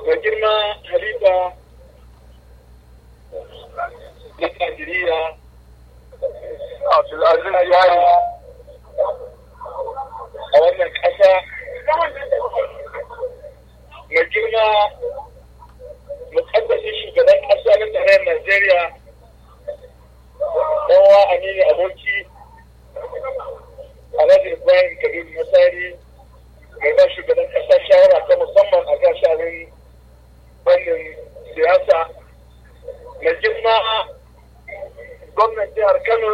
mai girma halifa na Najeriya Abdulaziz Yari a wannan ƙasa mai girma mukaddashin shugaban ƙasa na tarayyar Najeriya ɗanwa Aminu Aboki Alhaji Ibrahim Kabiru Masari mai ba shugaban ƙasa shawara ta musamman a kan shanin wannan siyasa mai girma gwamnan jihar Kano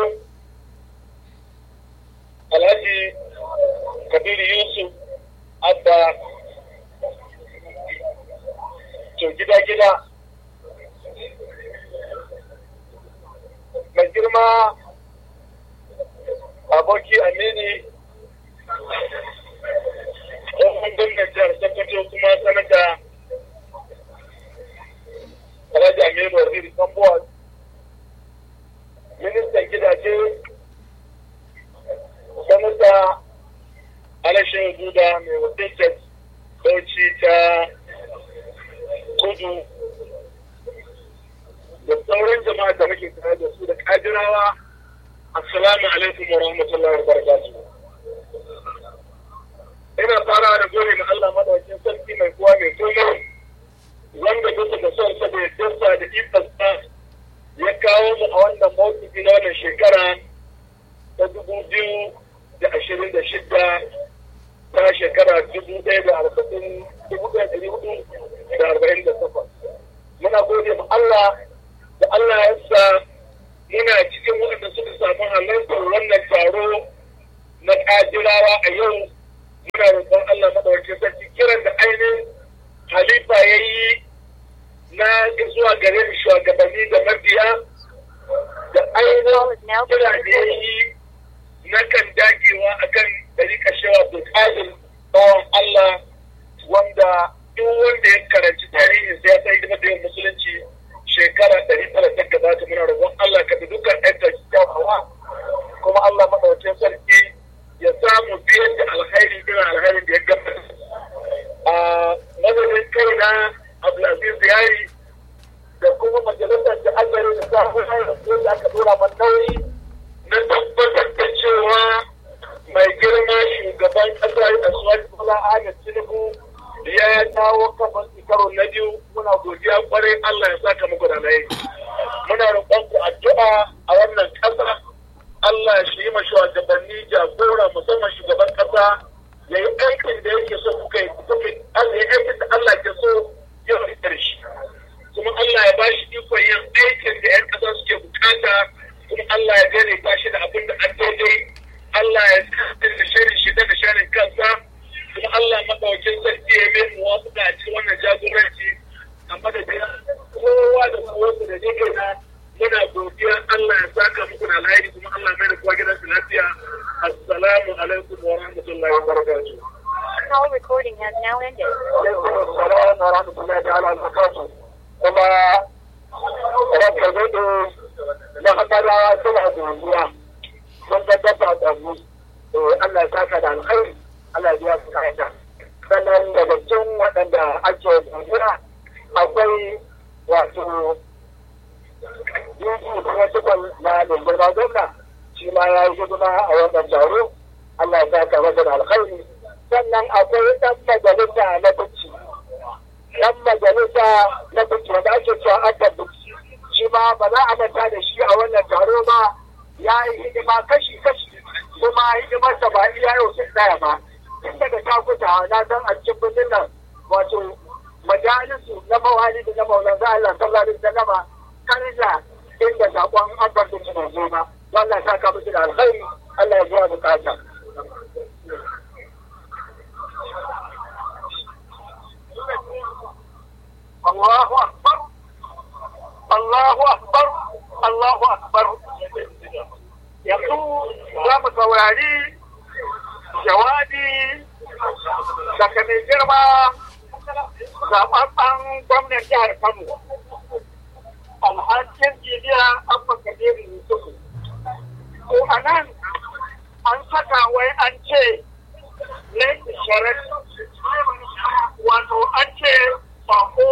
Alhaji Kabiru Yusuf Abba to gida-gida mai girma aboki amini tsohon gwamnan jihar sokoto kuma sanata alhaji aminu waziri tambuwa ministan gidaje sanata alashin guda mai wakiltar bauchi ta kudu da sauran jama'a da muke tare da su da kajirawa assalamu alaikum wa rahmatullahi wa barakatuh ina fara da gode ma Allah madaukakin sarki mai kowa mai komai wanda bisa da son sa da yadda da ikonsa ya kawo mu a wannan mawuki na wannan shekara ta dubu biyu da ashirin da shida ta shekara dubu ɗaya da arba'in dubu ɗaya da hudu da arba'in da takwas muna gode ma Allah da Allah ya sa muna cikin waɗanda suka samu halartar wannan taro na ƙadirawa a yau muna roƙon Allah maɗaukakin sarki kiran da ainihin halifa ya yi na zuwa gare mu shugabanni da mabiya da ainihin kira da ya yi na kan dagewa akan ɗari kashewa bukatar bawan Allah wanda duk wanda ya karanci tarihin siyasa hidimar da yin musulunci shekara ɗari tara ta gabata muna roƙon Allah ka bi dukkan ɗan kyawawa kuma Allah maɗaukin sarki ya samu biyan da alhairi irin alhairin da ya gabata a madadin kai na Abdulaziz Yari da kuma majalisar da Allah ya sa da aka dora man nauyi na tabbatar da cewa mai girma shugaban ƙasa a suwaki Bola Ahmed Tinubu ya dawo kafan karo na biyu muna godiya kwarai Allah ya saka muku da nayi muna roƙon ku addu'a a wannan ƙasa Allah shi yi ma shugabanni jagora musamman shugaban ƙasa ya yi aikin da yake so kuka yi kuka Allah ya aikin da Allah ke so ya fitar shi kuma Allah ya bashi ikon yin aikin da 'yan ƙasa suke bukata kuma Allah ya daidaita shi da abin da an daidai Allah ya kasance da shirin shi da shirin kansa kuma Allah maɗaukin sarki ya mai muwafuka a cikin wannan jagoranci a madadin kowa da kowa da ne na muna godiya Allah ya saka muku da alheri kuma Allah mai da kowa gidansu lafiya assalamu alaikum wa rahmatullahi wa barakatuh Call recording has now ended. Assalamu wa rahmatullahi ta'ala wa barakatuh kuma ranka zai na hamadawa suna godiya sun ga dafa da mu Allah ya saka da alkhairi Allah ya su ka'ida. Sannan daga cikin waɗanda ake dogara akwai wato yanki kuma tukwan na lungurma gwamna shi ma ya yi hidima a wannan taro Allah ya saka masa da alkhairi. Sannan akwai ɗan majalisa na bacci. Ɗan majalisa na bacci wanda ake cewa aka bacci. Shi ma ba za a manta da shi a wannan taro ba ya yi hidima kashi-kashi kuma hidimarsa ba iya yau sai tsaya ba. tun daga takuta na san a cikin birnin nan wato majalisu na mawali da na maulan za Allah sallallahu alaihi wasallam karja inda sakon abban da suna zo ba Allah ya saka musu da alkhairi Allah ya zuwa bukata Allahu akbar Allahu akbar Allahu akbar yanzu za mu saurari jawabi daga mai girma zaɓaɓɓen gwamnan jihar Kano. Alhakin jiniya Abba Kabiru Yusufu. Ko a nan an saka wai an ce ne isharar wato an ce bako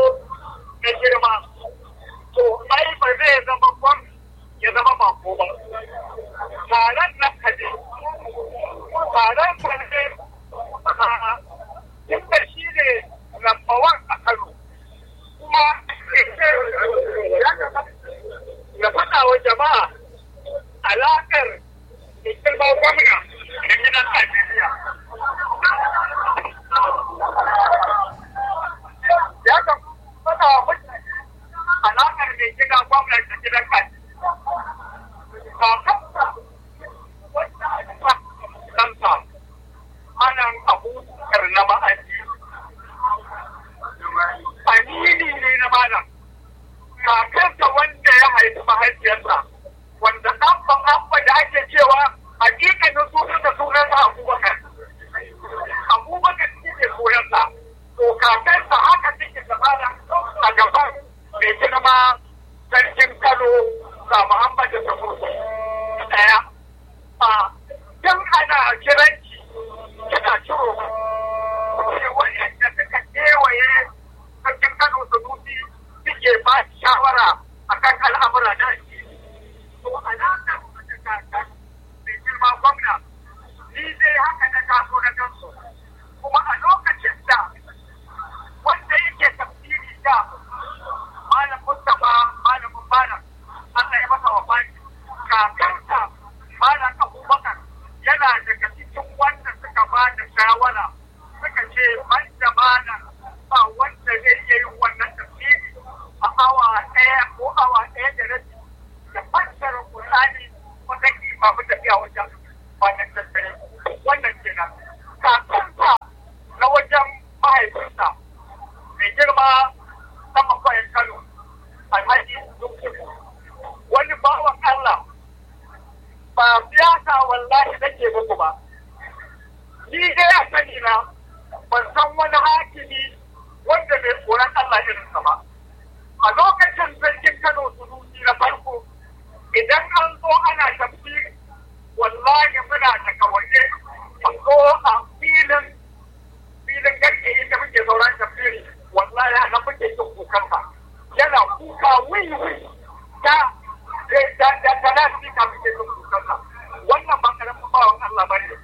ake ba shawara akan al'amura na addini to alaƙar da ta mai girma gwamna ni dai haka na taso na gansu kuma a lokacin da wanda yake tafsiri da malam Mustapha malamin malam Allah ya masa wa baki kakarsa malam Abubakar yana daga cikin wanda suka ba da shawara suka ce ban da malam ba wanda zai iya yin wannan tafsiri a awa ɗaya ko awa ɗaya da rabi da fassara Qur'ani wanda ke ba mu tafiya wajen wannan tattare wannan kenan kakarsa na wajen mahaifinsa mai girma sama kwayan Kano alhaji Yusuf wani bawan Allah ba siyasa wallahi nake muku ba ni dai a sani na ban san wani hakimi wanda bai tsoron Allah irinsa ba a lokacin sarkin Kano sunusi na farko idan an zo ana tafsiri wallahi muna daga waje a zo a filin filin garke inda muke sauran tafsiri wallahi a nan muke jin kukansa yana kuka wiwi ta da da da na shi ka muke jin kukansa wannan ba karamin bawan Allah ba ne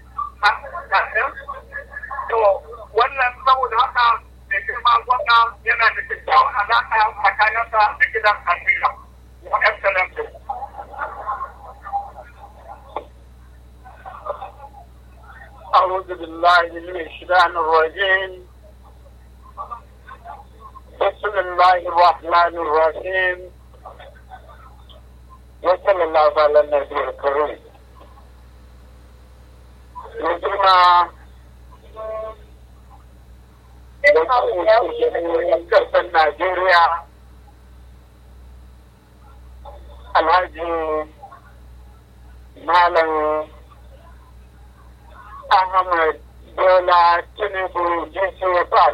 to wannan saboda haka mai girma gwamna yana da kyakkyawan alaƙa tsakaninsa da gidan Amina wa excellence أعوذ بالله من الشيطان الرجيم بسم الله الرحمن الرحيم وصلى الله على النبي الكريم Mutuma kasar Najeriya Alhaji Malam Ahmad Bola Tinubu GCFR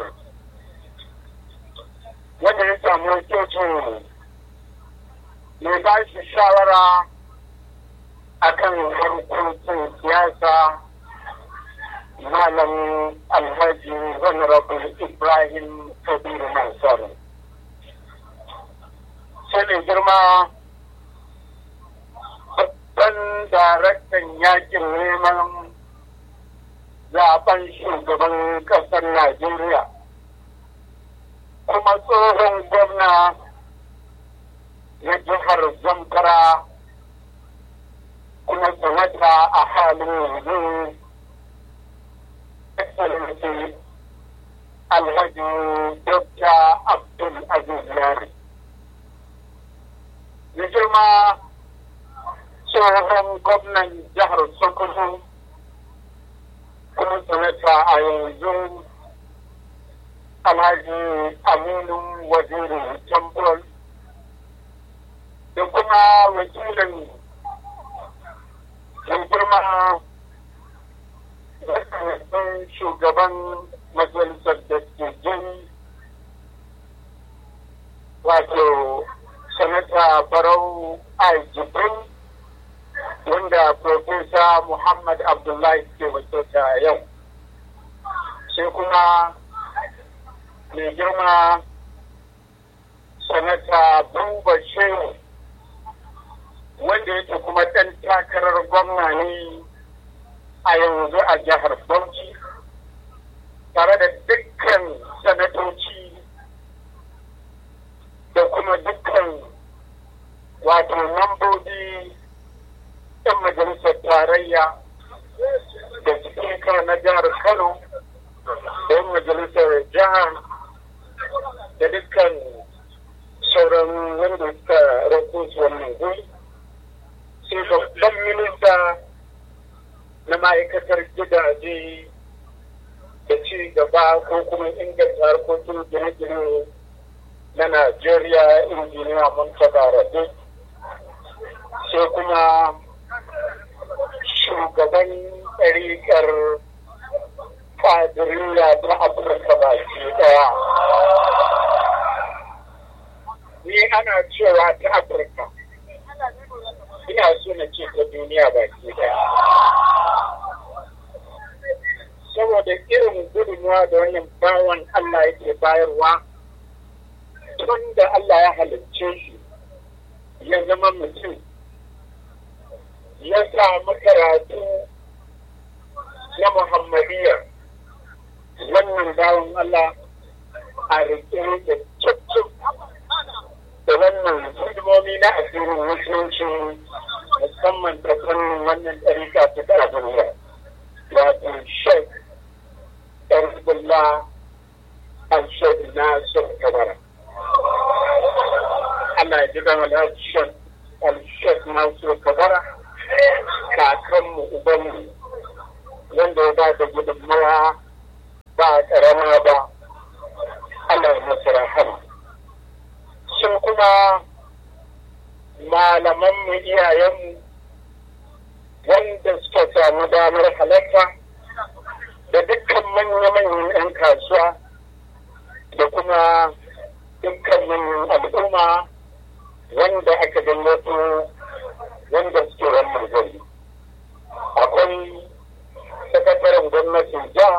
wanda ya samu wakilcin mai ba shi shawara akan harkokin siyasa malam alhaji honorable ibrahim kabiru mansur sai mai girma babban daraktan yakin neman zaben shugaban kasar najeriya kuma tsohon gwamna na jihar zamfara kuma sanata a halin yanzu excellency alhaji dr abdul aziz yari ya girma tsohon gwamnan jihar sokoto kuma sanata a yanzu alhaji aminu waziri tambol da kuma wakilin mai girma mataimakin shugaban majalisar dattijai wato sanata barau aljibrin wanda profesa muhammad abdullahi ke wakilta yau sai kuma mai girma sanata buba shehu wanda yake kuma ɗan takarar gwamna ne a yanzu a jihar Bauchi tare da dukkan sanatoci da kuma dukkan wato mambobi 'yan majalisar tarayya da spika na jihar Kano da 'yan majalisar jihar da dukkan sauran wanda suka rako su wannan guri sai babban minista na ma'aikatar gidaje da ci gaba ko kuma inganta harkokin gine-gine na Najeriya injiniya Murtala Rabe sai kuma shugaban ɗariƙar kadiriya ta Afirka baki ɗaya. Ni ana cewa ta Afirka. Ina so na ce ta duniya baki ɗaya. saboda irin gudunmuwa da wannan bawan Allah yake bayarwa tun da Allah ya halicce shi ya zama mutum ya samu karatu na Muhammadiyya wannan bawan Allah a rike da cikin da wannan hidimomi na asirin musulunci musamman ta fannin wannan ɗarika ta ƙarfiniya wato shek ɗarfullah al-shek na shek kabara Allah ya ji gama al-shek al-shek na shek kabara kakanmu ubanmu wanda ya ba da gudunmawa ba ƙarama ba Allah ya masa rahama sun kuma malamanmu iyayenmu wanda suka samu damar halatta da dukkan manya-manyan 'yan kasuwa da kuma dukkan manyan al'umma wanda aka gayyato wanda suke wannan gari akwai sakataren gwamnatin jiha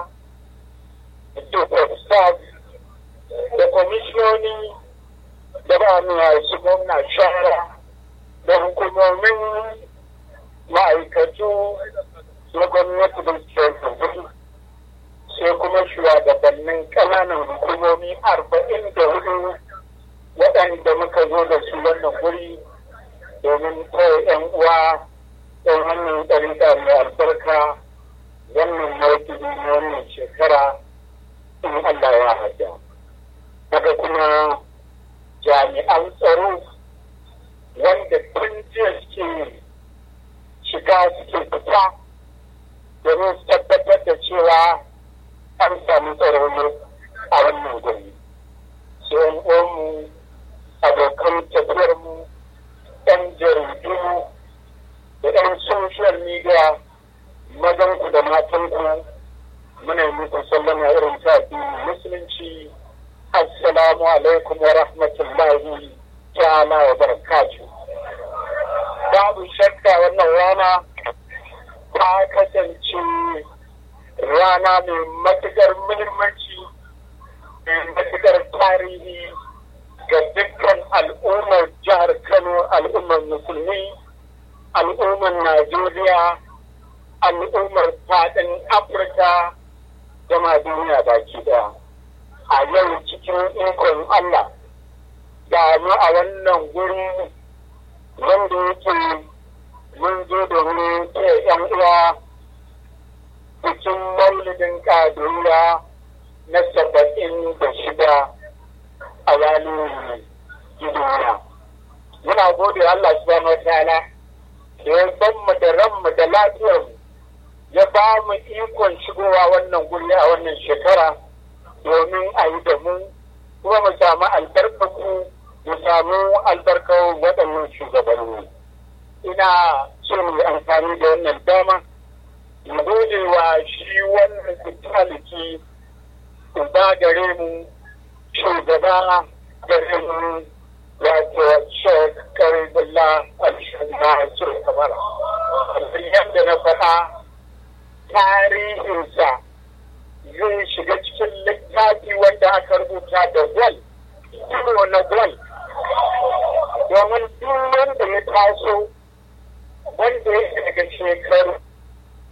da staff da kwamishinoni da ba mu su gwamna shara da hukumomin ma'aikatu na gwamnati da suke sai kuma shugabannin ƙananan hukumomi arba'in da hudu waɗanda muka zo da su wannan guri domin kawai 'yan uwa ɗan wannan ɗarika mai albarka wannan mawuki na wannan shekara in Allah ya hada. Daga kuma jami'an tsaro wanda tun jiya suke shiga suke fita domin su tabbatar da cewa an samu tsaro a wannan gari. Sai mu abokan tafiyarmu ɗan jaridu da ɗan social media mazanku da matanku muna yi muku sallama irin ta musulunci assalamu alaikum wa rahmatullahi ta'ala wa barakatu babu shakka wannan rana ta kasance rana mai matukar muhimmanci mai matukar tarihi ga dukkan al'ummar jihar kano al'ummar musulmi al'ummar najeriya al'ummar faɗin afirka da ma duniya baki daya a yau cikin ikon allah da mu a wannan guri wanda yake mun zo domin ke yan uwa cikin maulidin kaduriya na saba'in da shida a ranar duniya muna gode Allah subhanahu wa ta'ala da ya san mu da ranmu da lafiyar ya ba mu ikon shigowa wannan guri a wannan shekara domin a yi da mu kuma mu samu albarkaku mu samu albarkar waɗannan shugabanni ina so mu amfani da wannan dama mu gode wa shi wannan kutaliki uba gare mu shugaba gare mu wato shek karibullah al-shanda su kamara yadda na faɗa tarihinsa zai shiga cikin littafi wanda aka rubuta da gwal kiro na gwal domin duk wanda ya taso